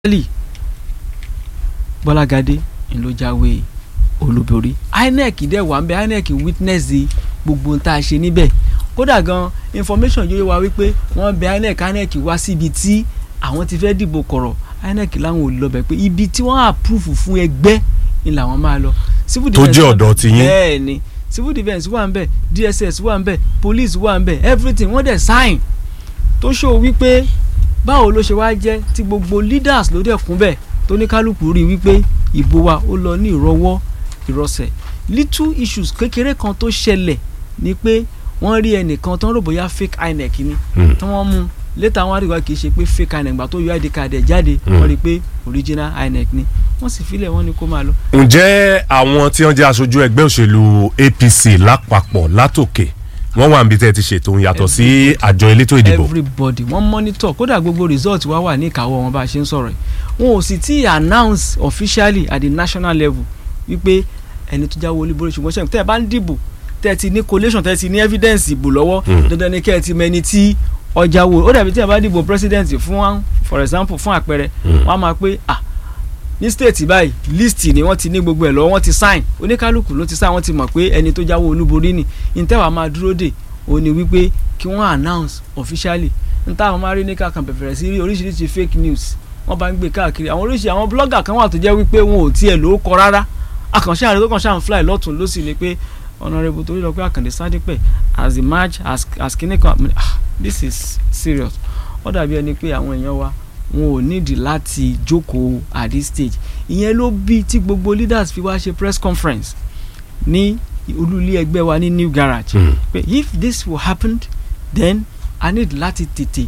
Stanley Bọ́lágadé ń ló jáwé olúborí INEC dẹ̀ wà ń bẹ INEC witness di gbogbo tá a ṣe níbẹ̀ kódà gan information yóò wá wípé wọ́n bẹ INEC INEC wá síbi tí àwọn ti fẹ́ dìbò kọ̀rọ̀ INEC láwọn ò lọ bẹ̀ pé ibi tí wọ́n approve fún ẹgbẹ́ ni làwọn máa lọ. Civil tó defence jẹ́ wà- ọ̀dọ̀ ti yín. bẹ́ẹ̀ ni civil defence wà ń bẹ̀ DSS wà ń bẹ̀ police wà ń bẹ̀ everything wọ́n dẹ̀ sign tó show wípé báwo ló ṣe wá jẹ́ tí gbogbo leaders ló dẹ̀ kún bẹ̀ tó ní kálukú rí wípé ìbò wa ó lọ ní ìrọwọ́ ìrọsẹ̀ little issues kékeré kan tó ṣẹlẹ̀ ni pé wọ́n rí ẹnìkan tó ń rò bóyá fake INEC ni Hmm. tí wọ́n mú létà wọn àdìgbà kì í ṣe pé fake INEC gbà tó yọ ID card ẹ̀ jáde Hmm. wọ́n rí i pé original INEC ni wọ́n sì filẹ̀ wọ́n ní kó máa lọ. ǹjẹ́ àwọn tí wọ́n jẹ́ aṣojú ẹgbẹ́ òṣèlú APC lápapọ̀ látòkè wọ́n wà níbi tẹ́ ẹ ti ṣètò òun yàtọ̀ sí àjọ elétò ìdìbò everybody wọ́n monitor kódà gbogbo result wa wà ní ìkáwọ́ wọn bá a ṣe ń sọ̀rọ̀ yìí wọn ò sì tí ì announce officially at the national level wípé ẹni tó jáwé olúborí ṣùgbọ́n ṣẹ́yìn tẹ́ ẹ bá ń dìbò tẹ́ ẹ ti ní collation tẹ́ ẹ ti ní evidence ìbò lọ́wọ́ Mm. dandan ni kẹ́ ẹ ti mẹni tí ọjà wo ó dàbí tí ẹ bá dìbò president fún wa for example fún àpẹẹrẹ Mm. wọ́n á máa pé ah ní state báyìí list ni wọ́n ti ní gbogbo ẹ̀ lọ́wọ́ wọ́n ti sign oníkálukú ló ti sign wọ́n ti mọ̀ pé ẹni tó jáwé olúborí ni ìtẹ́wàá máa dúró dè ó ní wípé kí wọ́n announce officially n táwọn máa rí ní kàkàn bẹ̀rẹ̀ sí rí oríṣiríṣi fake news wọ́n bá ń gbé káàkiri àwọn oríṣi àwọn blogger kan wà tó jẹ́ wípé wọn ò tiẹ̀ ló kọ rárá àkànṣe àrẹ tó kàn ṣáà ń fly lọ́tún lọ́sì ni pé honourable torí lọ pé àkàndé sádípẹ̀ as the match as as kìíní kan àmì ah this is serious ó dàbí ẹni pé àwọn èèyàn wa wọn ò nídìí láti jókòó at this stage ìyẹn ló bí tí gbogbo leaders fi wá ṣe press conference ní olú ilé ẹgbẹ́ wa ní new garage Hmm. pé if this will happen then i need láti tètè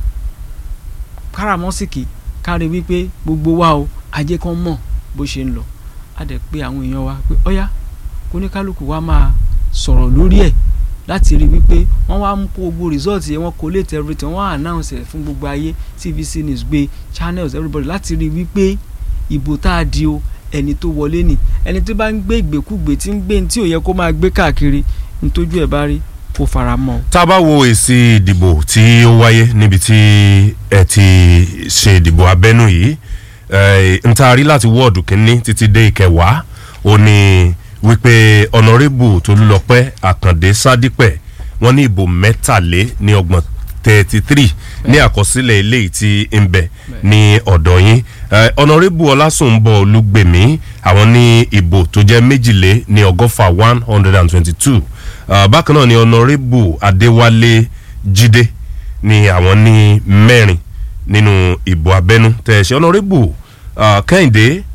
káràmọ́sìkì kárí wípé gbogbo wa o ajé kan mọ̀ bó ṣe ń lọ a dẹ̀ pé àwọn èèyàn wa pé ọ̀yá kóníkálukú wa máa sọ̀rọ̀ lórí ẹ̀ láti rí wípé wọ́n wá mú kó gbogbo result yẹn wọ́n collate everything wọ́n á announce ẹ̀ fún gbogbo ayé tvc news gbé channels everybody láti rí wípé ìbò tá a di o ẹni tó wọlé ni ẹni tó bá ń gbé ìgbékúgbé tí ń gbé ní tí ò yẹ kó máa gbé káàkiri ntójú ẹ̀ bá rí kó fara mọ́ o. tá a bá wo èsì ìdìbò tí ó wáyé níbi tí ẹ ti ṣe ìdìbò abẹ́nú yìí eh, n ta rí láti wọ́ọ̀dù kínní títí dé ìkẹwàá ó ní wípé ọ̀nàrẹ́bù tolúlọpẹ́ àkàndé sádípẹ̀ wọ́n ní ìbò mẹ́tàlé ní ọgbọ̀n thirty three ní àkọsílẹ̀ eléyìí tí ń bẹ ní ọ̀dọ̀ yín Eh, ọ̀nàrẹ́bù ọlásùnbọ̀ olúgbèmí àwọn ní ìbò tó jẹ́ méjìlé ní ọgọ́fà one hundred and twenty two bákan náà ni ọ̀nàrẹ́bù adéwálé jídé ni àwọn ní mẹ́rin nínú ìbò abẹ́nú tẹ̀sí ọ̀nàrẹ́bù ah, kẹ́hìndé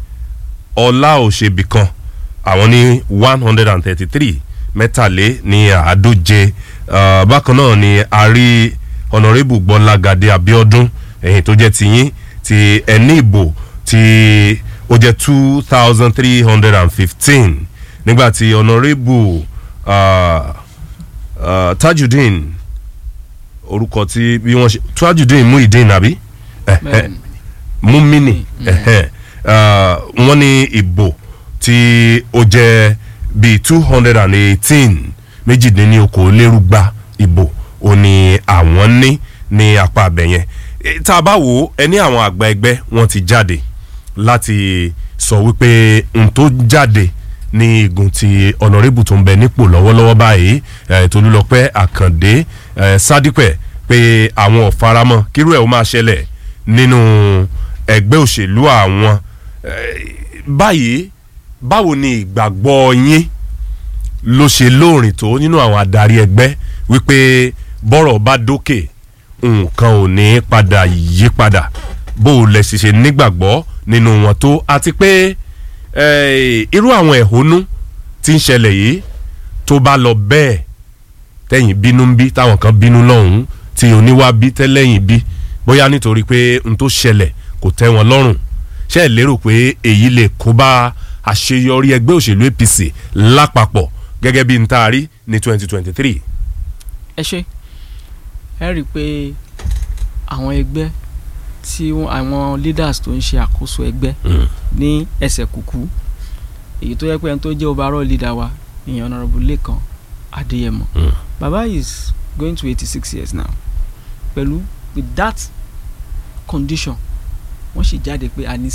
ọláòṣèbìkan àwọn ní one hundred and thirty three mẹ́tàlé ní àádóje Ah, bákan náà ni a rí ọ̀nàrẹ́bù gbọ́lágadé abíọ́dún ẹ̀yìn tó jẹ́ tiyín ti ẹni ìbò tí ó jẹ́ two thousand three hundred and fifteen nígbà tí ọ̀nàrẹ́bù ah, ah, tajudeen orúkọ tí bí wọ́n ṣe tajudeen muhideen àbí Eh, eh, Bẹ́ẹ̀ni. mumini ẹhẹn Ah, wọ́n ní ìbò tí ó jẹ́ bíi two hundred and eighteen méjìdínlókòólérúgba ìbò ò ní àwọn ní ní apá abẹ́yẹn Eh, tá a bá wò ó ẹni àwọn àgbà ẹgbẹ́ wọn ti jáde láti sọ wípé n tó jáde ní igun ti ọ̀nàrẹ́bù tó ń bẹ nípò lọ́wọ́lọ́wọ́ báyìí eh, tolúlọpẹ́ àkàndé eh, sádípẹ̀ pé àwọn ò faramọ́ kírú ẹ̀ ó máa ṣẹlẹ̀ nínú ẹgbẹ́ òṣèlú àwọn Eh, báyìí báwo ni ìgbàgbọ́ yín ló ṣe lóòrìn tó nínú àwọn adarí ẹgbẹ́ wípé bọ́rọ̀ bá dókè nǹkan ò ní padà yí padà bó o lẹ ṣiṣẹ́ nígbàgbọ́ nínú wọn tó àti pé eh, irú àwọn ẹ̀hónú tí ń ṣẹlẹ̀ yìí tó bá lọ bẹ́ẹ̀ tẹ̀yìn bínú ń bí táwọn kan bínú lọ́hùn-ún tí oníwà bí tẹ́lẹ̀yìn bí bóyá nítorí pé n tó ṣẹlẹ̀ kò tẹ́ wọn lọ́rùn ṣé ẹ lérò pé èyí lè kó bá àṣeyọrí ẹgbẹ́ òṣèlú APC lápapọ̀ gẹ́gẹ́ bí n tá a rí ní twenty twenty three. ẹ ṣe ẹ rí i pé àwọn ẹgbẹ́ tí wọ́n- àwọn leaders tó ń ṣe àkóso ẹgbẹ́ ní ẹsẹ̀ kùkú èyí tó yẹ pé ẹni tó jẹ́ overall leader wa ìyẹn honourable Lékan Adéyẹmọ Mm. baba is going to eighty six years now pẹ̀lú with that condition wọ́n sì jáde pé a ní